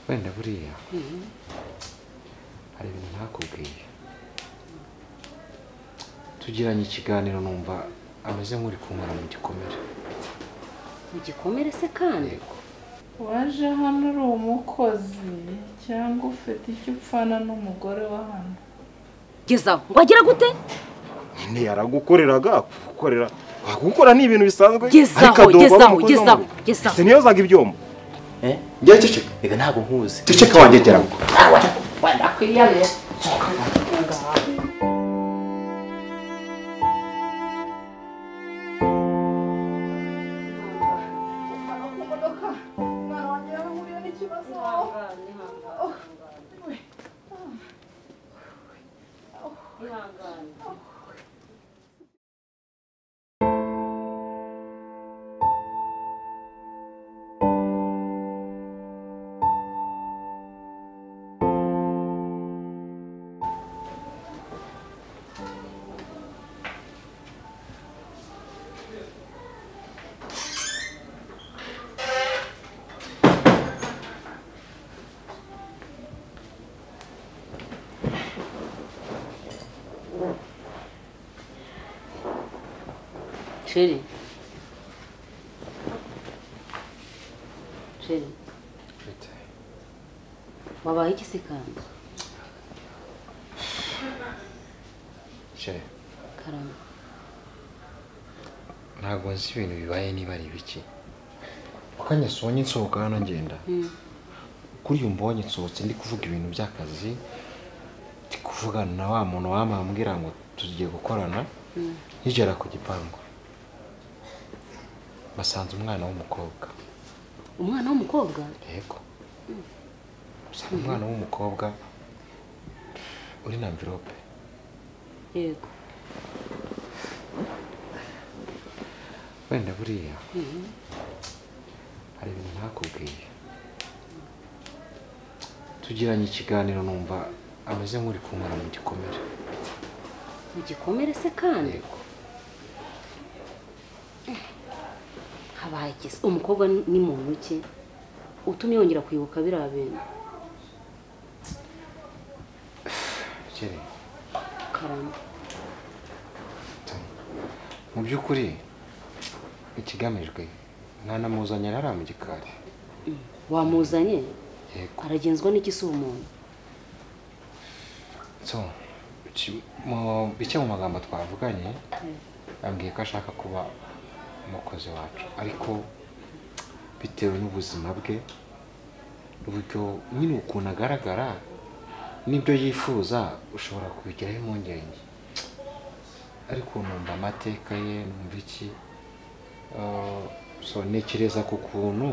wenda buriya hari ibintu ntakubwiye tugiranye ikiganiro numva ameze nk'uri kunkora mu gikomere mu gikomere se kandi yego waje hano uri umukozi cyangwa ufite icyo upfana n'umugore wa hano gezaho ngo agira gute ntiyaragukoreraga kugukorera gukora ni ibintu bisanzwe ariko gezaho adoba gezaho umukozi gezaho w'umugabo. gezaho ese niyozaga ibyombo njyewe ceceka reka ntabwo nkuzi ceceka wanjye geraho sheri sheri bite wabaye iki se kandi Che, karama ntabwo nzi ibintu bibaye niba ari ibiki akanya sonye nsohoka hano ngenda Mm. kuri uyu mbonye nsohotse ndi kuvuga ibintu by'akazi ndi kuvugana na wa muntu wamambwira ngo tugiye gukorana nkigera ku gipangu basanze umwana w'umukobwa umwana w'umukobwa yego gusa ni umwana w'umukobwa uri na mvirope yego wenda buriya hari ibintu ntakubwiye tugiranye ikiganiro numva ameze nk'uri kunkora mu gikomere mu gikomere se kandi yego habaye iki se umukobwa ni ni muntu ki utumye yongera kwibuka biriya bintu kere karama mu by'ukuri ikigamijwe nta na muzanyira hariya mu gikari wamuzanye yego aragenzwa n'iki si umuntu so ki- mu- bike mu magambo twavuganye yambwiye ko ashaka kuba umukozi wacu ariko bitewe n'ubuzima bwe uburyo nyine ukuntu agaragara n'ibyo yifuza ushobora kubigiraho impungenge ariko numva amateka ye numva iki eh, so ntekereza ku kuntu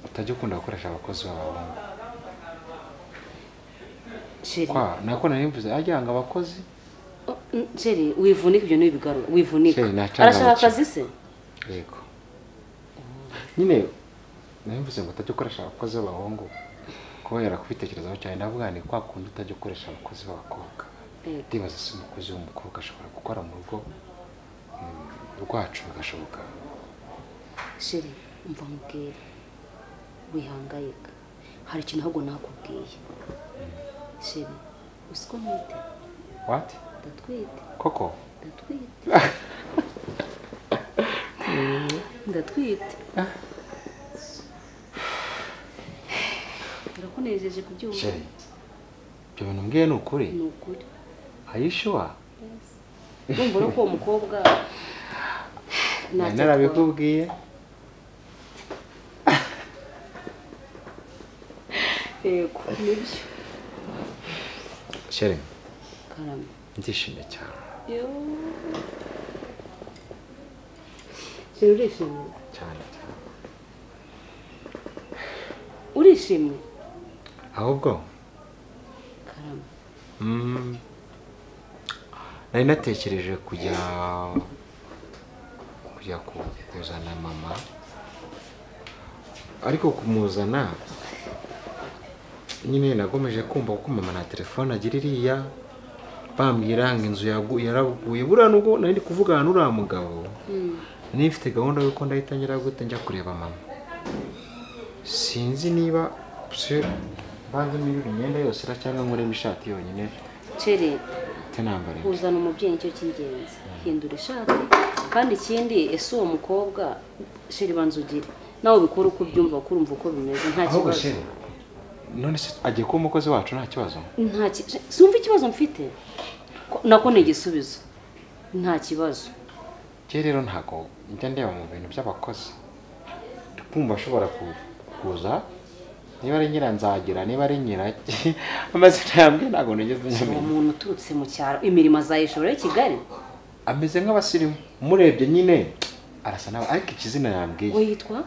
utajya ukunda gukoresha abakozi b'abahungu sheri kwa nako nari mvuze ajya ngo abakozi Oh, mm, sheri wivunika ibyo ntibigaruka wivunika Sheri, nacanga arashaka abakire. akazi se yego nyine nari mvuze ngo utajya ukoresha abakozi b'abahungu kubera kubitekerezaho cyane ndavuga ni kwa kundi utajya ukoresha abakozi b'abakobwa Yego. ndibaza se umukozi w'umukobwa ashobora gukora mu rugo mm, rwacu bigashoboka sheri umva nkubwire wihangayika hari ikintu ahubwo nakubwiye sheri uzi ko ntwite wati ndatwite koko ndatwite ndatwite birakunejeje kubyumva sheri ibyo bintu mbwiye ni ukuri ni ukuri hayishuwa numva no ko uwo mukobwa nari ntacyo akora. narabikubwiye yego nibyo sheri karame ndishimye cyane sheri urishimye cyane cyane urishimye ahubwo karame Mm. nari natekereje kujya kujya ku- kuzana mama ariko kumuzana nyine nagomeje kumva kuko mama na telefone agira iriya bambwira ngo inzu yagu- yaraguye buriya nubwo nari ndi kuvugana n'uriya mugabo nari mfite gahunda y'uko ndahita ngira gute njya kureba mama sinzi niba se mbanza nirura imyenda yose ra cyangwa nkoremo ishati yonyine cere itanambara kuzana umubyeyi nicyo cy'ingenzi hindura ishati kandi ikindi ese uwo mukobwa sheri banza ugire nawe ubikore uko ubyumva kuko urumva uko bimeze nta ahubwo se kibazo none se agiye kuba umukozi wacu nta kibazo nta ki- sumva ikibazo mfite Ko- nako ni igisubizo nta kibazo njye rero ntabwo njya ndeba mu bintu by'abakozi kumva ashobora ku- kuza niba ari nyira nzagira niba ari nyira amazina yambwiye ntabwo nigeze uwo nyamenya muntu uturutse mu cyaro imirimo azayishobora i kigali ameze nk'abasirimu murebye nyine arasa nawe ariko ikizina yambwiye we yitwa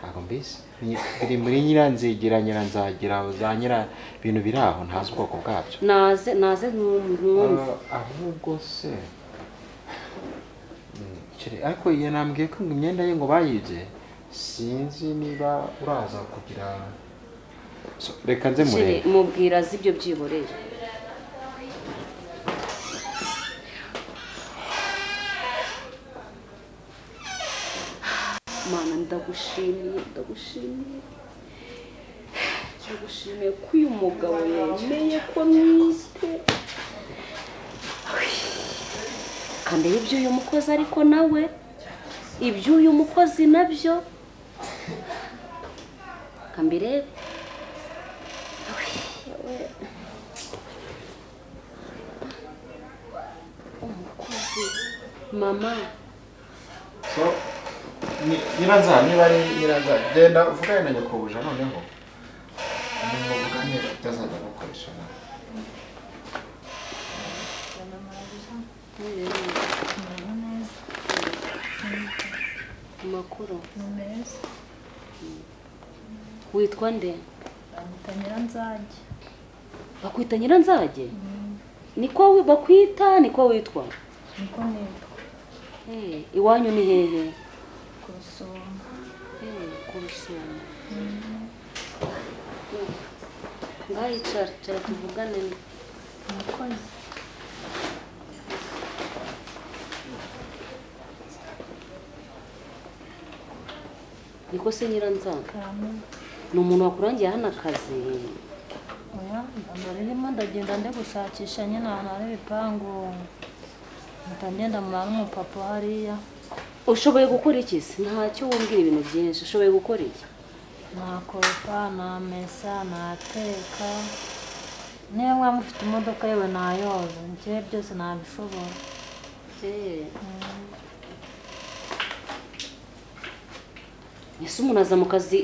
ntabwo mbizi Ni- biri muri nyiranzigira nyiranzagira za nyira ibintu biri aho ntazi ubwoko bwabyo naze naze mwumva Ah, ahubwo se Mm, kiri- ariko iyo nambwiye ko ngo imyenda ye ngo bayibye sinzi niba uraza kugira So, reka nze Sheri, murebe mubwira azi ibyo byiboreye mana ndagushimiye ndagushimiye ndagushimiye ko uyu mugabo yemeye ko nite kandi ibyo uyu mukozi ariko nawe ibyo uyu mukozi nabyo kambirebe umukozi mama nyiranzara niba ari nyiranzara genda uvugane na nyakubahwa noneho muvugane atazajya agukoresha nawe makuru neza witwa nde bamwita nyiranzage bakwita nyiranzage niko wi- bakwita niko witwa niko nitwa Eh, iwanyu ni hehe ku rusuma Eh, ku rusumo ngaho icara cara tuvugane umukozi niko se nyiranzage karamita ni umuntu wakurangiye hano akazi oya ndamba ririmo ndagenda ndi gushakisha nyine ahantu hari ibipangu mpita ngenda mura n'umupapa hariya ushoboye gukora iki se ntacyo wumvira ibintu byinshi ushoboye gukora iki nakopa namesa nateka niba mwaba mufite imodoka yewe nayoza njyewe byose nabishobora Eh. ese umuntu aza mu kazi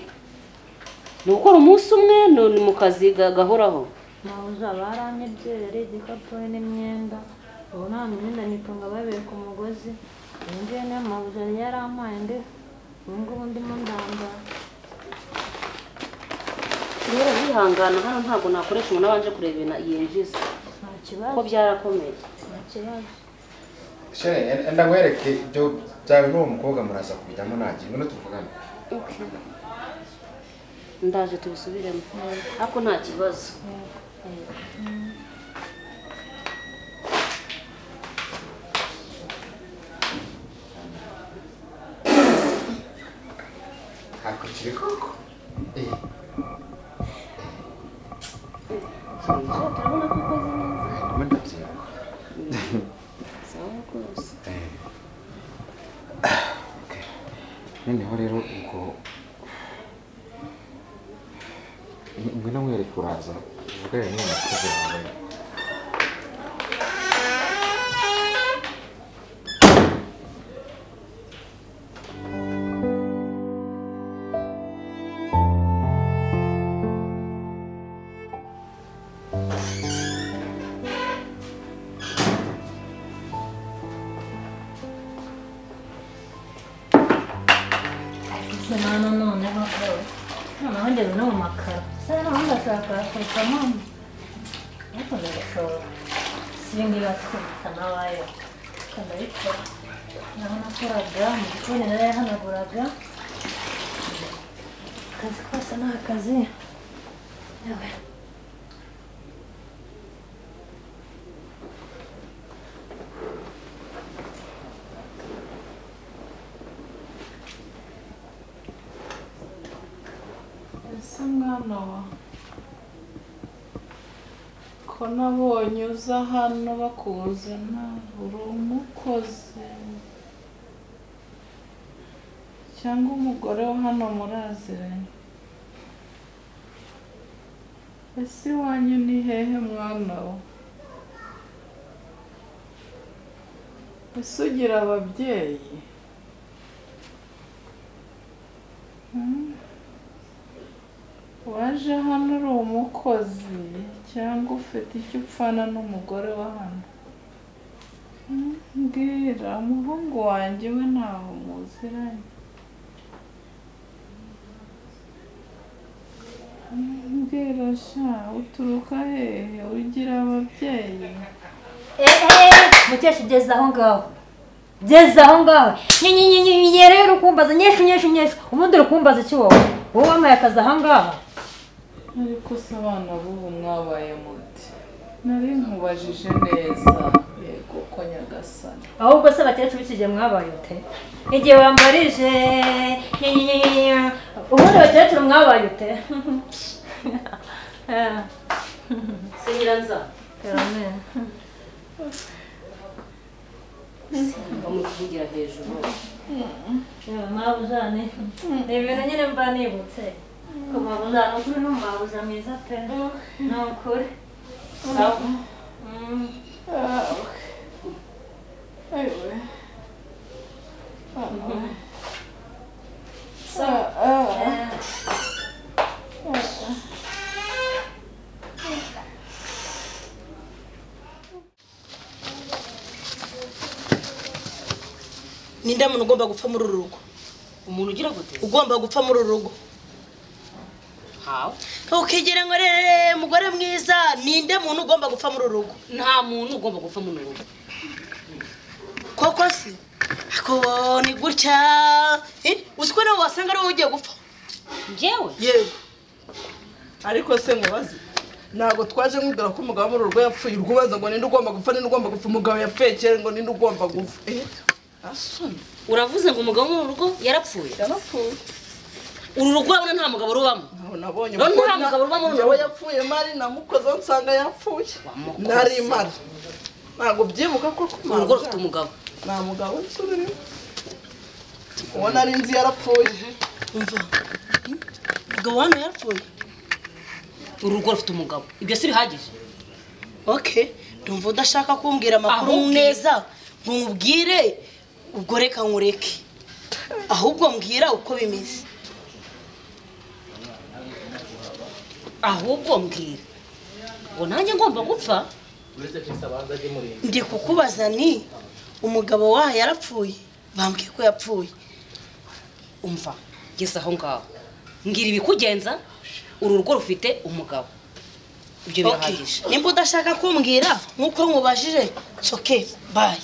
ni ugukora umunsi umwe ni ni mu kazi ga- gahoraho nabuze abaranye ibyeri igikapu n'imyenda ubu nta myenda nitunga babiri ku mugozi iyi ngiyi niyo mabuze yari yarampaye ndi ubu ngubu ndimo ndambara rero yihangana hano ntabwo nakoresha umuntu abanje kureba ibintu yinjiza nta kuko kibazo byarakomeye nta kibazo Shere, enda nkwereke ibyo byawe n'uwo mukobwa muraza kubijyamo nanjye none tuvugane ndaje tubisubiremo ariko nta kibazo ntabwo kiri koko turabona ko ukoze neza ndimo ndabyibuka sawa rwose noneho rero ubwo ngwino nkwereke uraza uvugane n'uwo mukozi wawe gusa nana noneho noneho ngeze no mu makaro se naho ndashaka kureka mama ariko ndabishobora si ibi ngibi batwita n'abayo ndabikora naho nakoraga mu gikoni narayahanaguraga akazi kose ni akazi yewe se mwana wa ko nabonye uza hano bakuzana uri umukozi cyangwa umugore wo hano muraziranye ese iwanyu ni hehe mwana wa ese ugira ababyeyi waje hano uri umukozi cyangwa ufite icyo upfana n'umugore wa hano Hmm, mbwira umuhungu wanjye we ntaho muziranye Hmm, mbwira sha uturuka hehe ugira ababyeyi mukesha ugeze aho ngaho ugeze aho ngaho nyinyinyinyiye rero ukumbaza nyeshu nyeshu nyeshu ubundi uri kumbaza iki wowe wowe wamaye akazi aha ngaha ariko se abana b'ubu mwabaye muti nari nkubajije neza yego ko nyagasani ahubwo se abakecuru iki gihe mwabaye ute igihe wambarije nyinyinyinyinya ubundi abakecuru mwabaye ute seyiranza terame bamuvugira hejuru mwabuzane ni ibintu nyine mba nibutse ko mwabuzana ukuri n'umwabuza mwiza pe ni ukuri sawa Mm. ayiwe ninde muntu ugomba gupfa muri uru rugo umuntu ugira gute ugomba gupfa muri uru rugo hawe ukigira ngo rere mugore mwiza ninde muntu ugomba gupfa muri uru rugo nta muntu ugomba gupfa mu rugo koko si ako ni gutya Eh, uzi ko nawe wasanga ari wowe ugiye gupfa njyewe yego ariko se mubaze ntabwo twaje nkubwira ko umugabo wo muri uru rugo yapfuye urwubaza ngo ninde ugomba gupfa ninde ugomba gupfa umugabo yapfuye kera ngo ninde ugomba gupfa Eh, asoni uravuze ngo umugabo wo mu rugo yarapfuye yarapfuye uru rugo urabona nta mugabo rubamo ntabwo nabonye None umugore nta mugabo uba muri njyewe ubu. yapfuye mari namukozeho nsanga yapfuye Wamukoze. nari mara ntabwo byibuka ko ko urugo rufite umugabo nta mugabo nzi urimo uwo nari nzi yarapfuye umva umugabo hano yarapfuye uru rugo rufite umugabo ibyo si bihagije okay ndumva udashaka kumbwira amakuru Ahubwire. neza nkubwire ubwo reka nkureke ahubwo mbwira uko bimeze ahubwo mbwira ngo nanjye ngomba gupfa ndi kukubaza ni umugabo waha yarapfuye bambwiye ko yapfuye umva ngeze aho ngaho mbwira ibikugenza uru rugo rufite umugabo ibyo Okay. birahagije nimba udashaka kumbwira nk'uko nkubajije soke bayi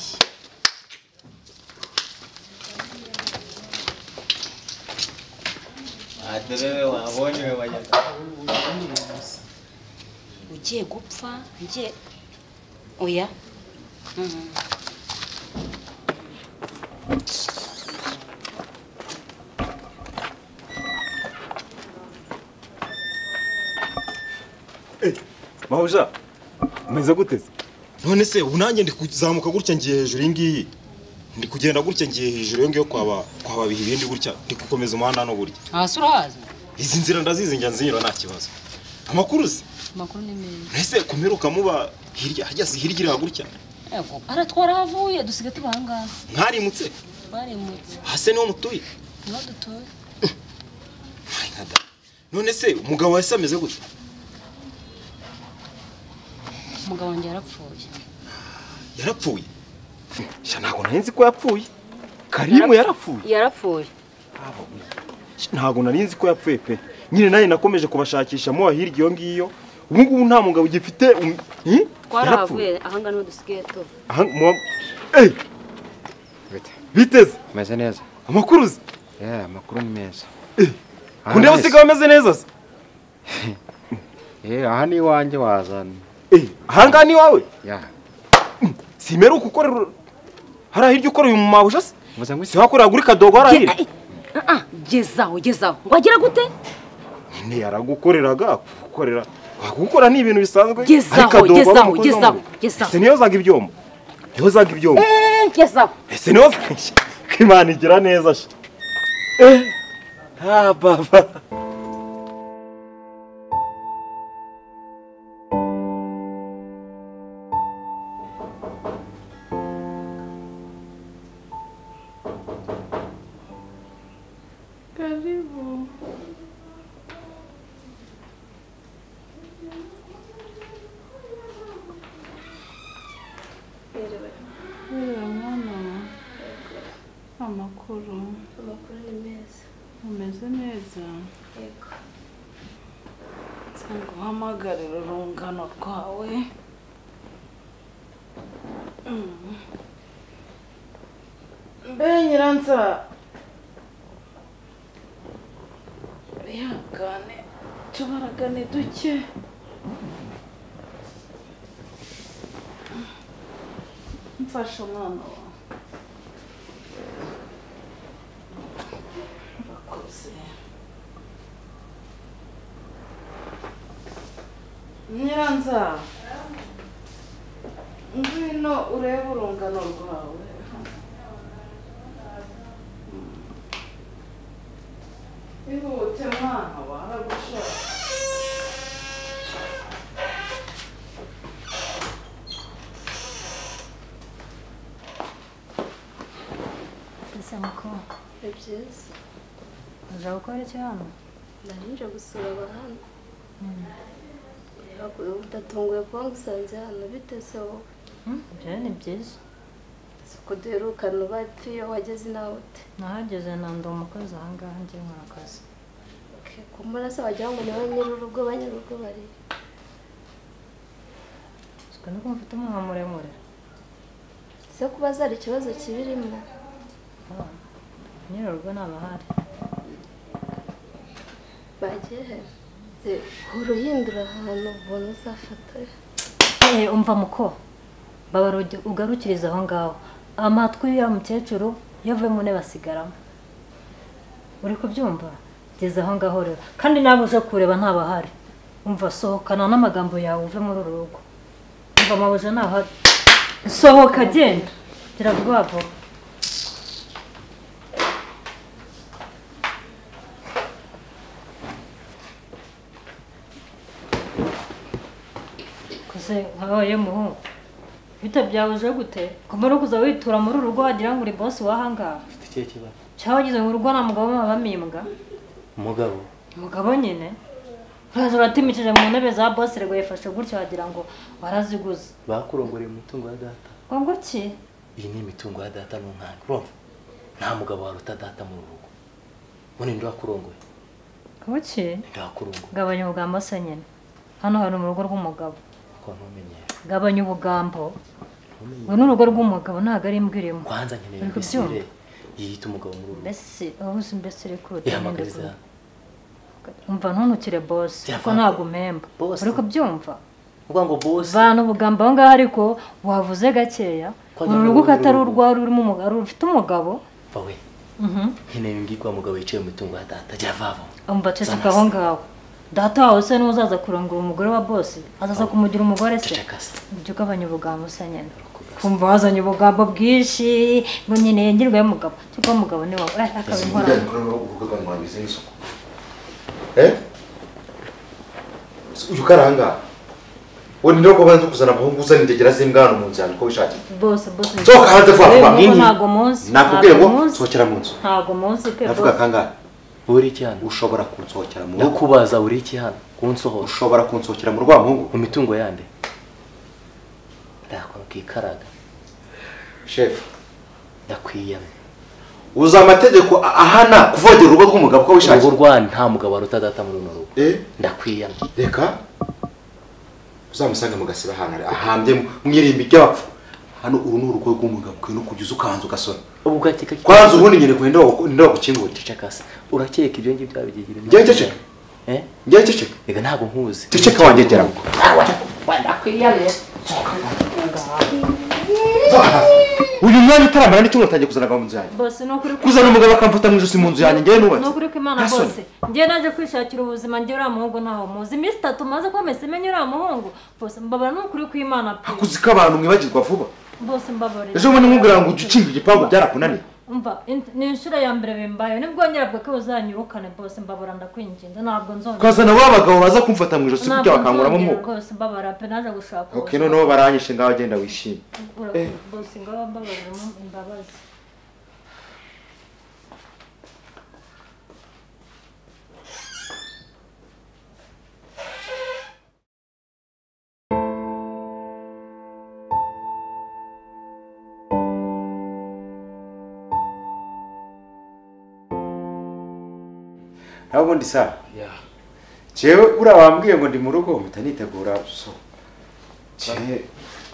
ugiye gupfa ngiye oya Mhm. mabuja umeze gute se none se ubu nanjye ndi kuzamuka gutya ngiye hejuru iyi ngiyi ndi kugenda gutya ngiye hejuru iyo ngiyo kwaba kwababiha ibindi gutya ndi gukomeza umuhanda hano gutya hasi urahazi izi nzira ndazizi njya nzinyura nta kibazo amakuru se amakuru ni meza ese kumeruka muba hirya hajya se hirya iriya gutya yego ara twarahavuye dusigaye tuba aha ngaha mwarimutse twarimutse hasi niho mutuye niho dutuye Ay, nada. none se umugabo wese ameze gutya umugabo wanjye yarapfuye yarapfuye sha ntabwo nari nzi ko yapfuye karimu yarapfuye yarapfuye Sha, ntabwo nari nzi ko yapfuye pe nyine nanjye nakomeje kubashakisha muba hirya iyo ngiyo ubu ngubu nta mugabo ugifite um- hi? Yarapfuye. aha ngaha niho dusigaye tuba Aha, muba- Eh, biteze umeze neza amakuru uzi yeah, amakuru ni meza Aha kundi wese- abasiga bameze neza se Eh, aha ni iwanjye wazana Eh, ahangaha ni iwawe ya simeruka ukorera hariya hirya ukorera uyu mabusha se muze ngo isi siwakorera kuri kadogo hariya hirya gezaho gezaho ngo agira gute ntiyaragukoreraga gukorera gukora ni ibintu bisanzwe Gezaho, ariko adoba gezaho, umukozi wo mu gezaho, rugo. gezaho. ese niyo zaga ibyombo niyo zaga ibyombo ngezaho ese niyo zaga ko imana igira neza sha eh ha baba Karibu. Hera mwana amakuru amakuru ni meza umeze neza yego cyangwa uhamagarira urungano rwawe Mm. mbe nyiranza bihangane tubaragane duke mfasha umwana wawe urakoze nyiranza ngwino urebe urungano rwawe ihute mwana waragushaka Ese mukobwa ni byiza uza gukora iki hano nari nje gusura abahanga udatunguye kuba ngusanze hano bitese wowe Hmm, ibyo ni byiza si uko duherukana uba ati iyo wageze nawe ute nahageze nanda umukozi aha ngaha ngiye nkora akazi Okay, ku murasa wagira ngo ni ba nyir'urugo ba nyir'urugo bari siko nuko mfite umunwa muremure se kuba zari ikibazo kibirimo Ah, nyir'urugo ntabahari bagiye he Se, uhora uhindura ahantu ubuntu uzafata Eh, umva muko baba ugarukiriza aho ngaho amatwi ya mukecuru iyo avuye mu ntebe asigaramo uri kubyumva geze aho ngaho rero kandi nawe uje kureba ntabahari umva sohokana n'amagambo yawe uve muri uru rugo umva amabuja ntahari sohoka genda gira vuba vuba kuze wabaye muhungu bita byawe uje gute kumara kuza witura muri uru rugo wagira ngo uri bosi wahangaha ufite ikihe kibazo cyangwa wagize ngo urugo nta mugabo muba mimbwa umugabo umugabo nyine uraza uratimikije mu ntebe za bosi rego yifashe gutyo wagira ngo waraziguze bakurongoreye mu mutungo wa data ngo ki iyi ni imitungo ya data n'umwana urumva nta mugabo waruta data mu rugo ubundi ndi wakurongoye ngo ki ndi wakurongoye gabanya ubugambo se nyine hano hari mu rugo rw'umugabo kuko ntumenyere gabanya ubugambo ntumenyere ubu ni urugo rw'umugabo ntabwo ari imbwa irimo kwanza nkeneye Uri kubyumva? imbesire yiyita umugabo muri uru rugo mbese ubuze mbese uri kure ihamagariza umva ntunukire bosi Byavanga. kuko ntabwo umemba Boss. uri kubyumva uvuga ngo bosi vana ubugambo aho ngaho ariko wavuze gakeya Ko uru nyine rugo ko uru atari rugo. urwawe rurimo umugabo rufite umugabo bawe Mhm. nkeneye umbwirwa mugabo yicaye mu mitungo ya data jya vava umva ceceka Zana aho se. ngaho data wawe se n'uzaza kurongora umugore wa bosi azaza kumugira umugore se ceceka se ibyo ugabanya ubugambo se nyine Urakoze. kumva wazanye ubugambo bwinshi ngo nyine yengirwayo umugabo cyangwa umugabo ni wowe Eh, akaba inkorano urubuga rwangiza n'isuku uyu karanga we ni ntabwo banza kuzana abahungu uzana indegera z'imbwa mu nzu yanjye uko wishakiye bose bose sohoka hanze vuba vuba Uyu mugo ntago munsi nakubwiye ngo ntago munsi sohokera mu nzu ntago munsi pe ndavuga bose kangahe buri iki hano ushobora kunsohokera mu rugo ndakubaza buri iki hano kunsohora ushobora kunsohokera mu rwa muhungu mu mitungo yande ndakwikaraga shefu ndakwiyamye uzi amategeko a- ahana kuvogera urugo rw'umugabo uko urugo wishakiye rwanyu nta mugabo waruta data muri runo rugo Eh, ndakwiyamye reka uzamusange mu gasiba ahantu ari ahambyemo mwirimba ibyapfa hano uru ni urugo rw'umugabo ukwiye no kujya uza ukanza ugasona ubu ugakeka ko kwanza ubundi nyine kuba indobo gukingurira cecekase urakeka ibyo ngibyo wabigiye ibintu Njyewe ceceka? Eh? njyewe ceceka reka ntabwo nkuzi ceceka wanjye gera ngo ndakwiyamye uyu mwanya utaramara n'icyumweru utangiye kuzana abagabo mu nzu yanjye bose ni ukuri ko kuzana umugabo akamfata mu ijosi mu nzu yanjye ngewe n'uwe ni ukuri ko imana Nta soni. bose ngewe naje kwishakira ubuzima ngewe uriya muhungu ntawe muzi iminsi itatu maze komesa imenye uriya muhungu bose mbabara ni ukuri ko imana pe kuzi ko abantu mwibagirwa vuba bose mbabarira ejo bundi nkubwira ngo ujye ukinga igipangu byarakunaniye umva in- ni inshuro ya mbere bimbayeho nibwo nyirabwo ko uzanyirukane bose mbabara ndakwinginze ntabwo nzongera ukazana wa bagabo baza kumfata mu ijosi Ntabwo burya bakankuramo nzongera umwuka rwose mbabara pe naje gushaka ok noneho baranyishe ngaho agenda wishimye Ura- Eh. bose ngaho mbabarira imbabazi naho ubundi sa Yeah. jewe uriya wambwiye ngo ndi mu rugo mpita nitegura so jewe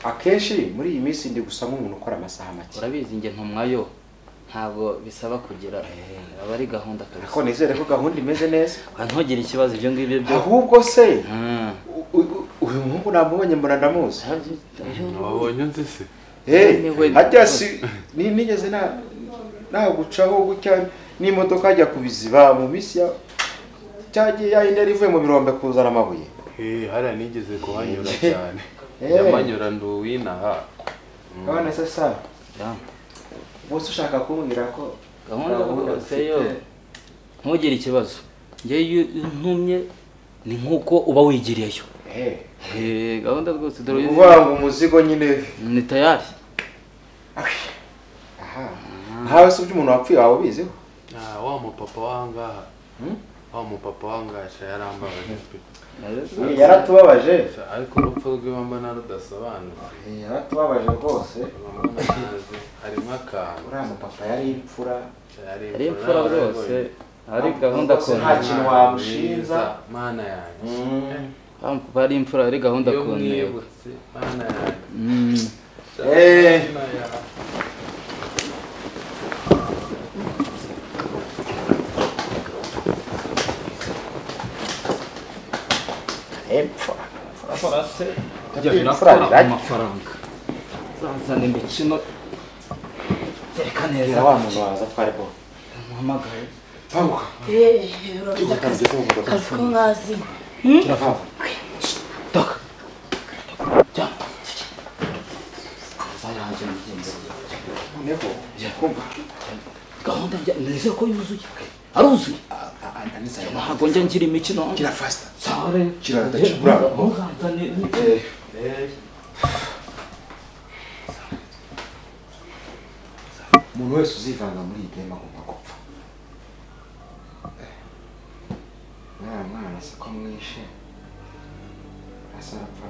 akenshi muri iyi minsi ndi gusa nk'umuntu ukora amasaha make urabizi njye ntumwayo ntabwo bisaba kugira aba ari gahunda kabisa ariko nizere ko gahunda imeze neza ntugire ikibazo ibyo ngibyo byo ahubwo se u- u- uyu muhungu namubonye mbona ndamuzi wabonye nzi se Hey, hajya si ni- nigeze na nagucaho gutya n'imodoka hajya kubiziba mu minsi ya cyagiye yahindera ivuye mu birombe kuzana amabuye Eh, hariya nigeze kuhanyura Eh. cyane Eh. nyamanyura nduwinaha abana se sa bose ushaka kumbwira ko gahunda rwose yo ufite- ntugire ikibazo njye iyo ntumye ni nk'uko uba wigiriyeyo Eh, gahunda rwose dore uyu- Uvuga ngo umuzigo nyine ni tayari nkawe se uby'umuntu wapfuye waba ubiziho Ah, wa mupapa wangaha wa mupapa wangaha sha yarambabaje pe Eh, yaratubabaje. Sha, ariko urupfu rwiwe mbona rudasobanutse yaratubabaje rwose harimo akantu uriya mupapa yari imfura Yari imfura rwose, ari gahunda Rwose nta kintu wamushinja mana yanjye Bampa ari imfura ari gahunda iyo kunera mwibutse mana yanjye Mm. Eh. Imfura. Imfura se. Imfura Jya birakora rirari. amafaranga zanzana imikino zereka neza Bwira wa muntu waza twari bo muhamagaye banguka urabona akazi akazi ko nkazi Hmm? turava zayanjye mugenzi noneho kumva gahunda njya nizere ko yuzuye aruzuye ntabwo njya ngira imikino kira fasita sare Kira adacubura. ntugazane Eh. umuntu wese uzivanga muri iyi game agomba gupfa Eh, mwana mwana si ko mwishe asa arapfa